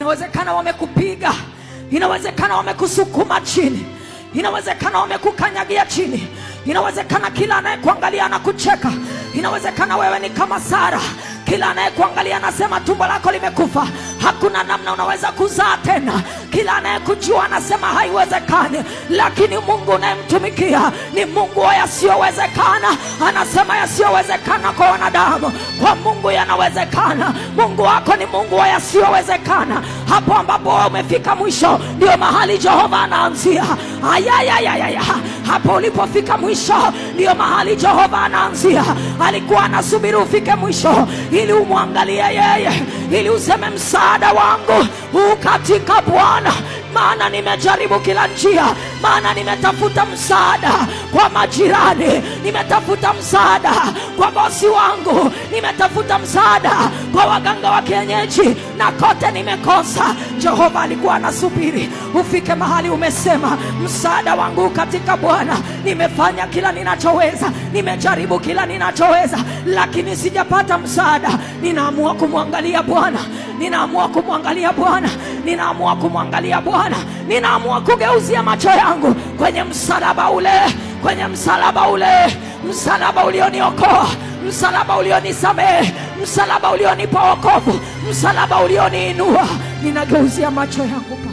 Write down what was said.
inawezekana wamekupiga inawezekana wamekusukuma chini inawezekana wamekukanyagia chini inawezekana kila anayekuangalia anakucheka inawezekana wewe ni kama sara kila anayekuangalia anasema tumbo lako limekufa hakuna namna unaweza kuzaa tena kila anayekujua anasema haiwezekani lakini mungu unayemtumikia ni mungu wa yasiyowezekana anasema yasiyowezekana kwa wanadamu kwa mungu yanawezekana mungu wako ni mungu wa yasiyowezekana hapo ambapo wewe umefika mwisho ndio mahali jehova anaanzia ayayayayaya hapo ulipofika mwisho ndio mahali jehova anaanzia alikuwa anasubiri ufike mwisho ili umwangalie yeye ili useme msaada wangu huu katika bwana maana nimejaribu kila njia maana nimetafuta msaada kwa majirani nimetafuta msaada kwa bosi wangu nimetafuta msaada kwa waganga wa kienyeji na kote nimekosa jehova alikuwa anasubiri ufike mahali umesema msaada wangu katika bwana nimefanya kila ninachoweza nimejaribu kila ninachoweza lakini sijapata msaada ninaamua kumwangalia bwana ninaamua kumwangalia bwana ninaamua kumwangalia bwana ninaamua kugeuzia macho yangu kwenye msalaba ule kwenye msalaba ule msalaba ulioniokoa msalaba ulionisamehe msalaba ulionipa wokovu msalaba ulioniinua ninageuzia macho yangu pa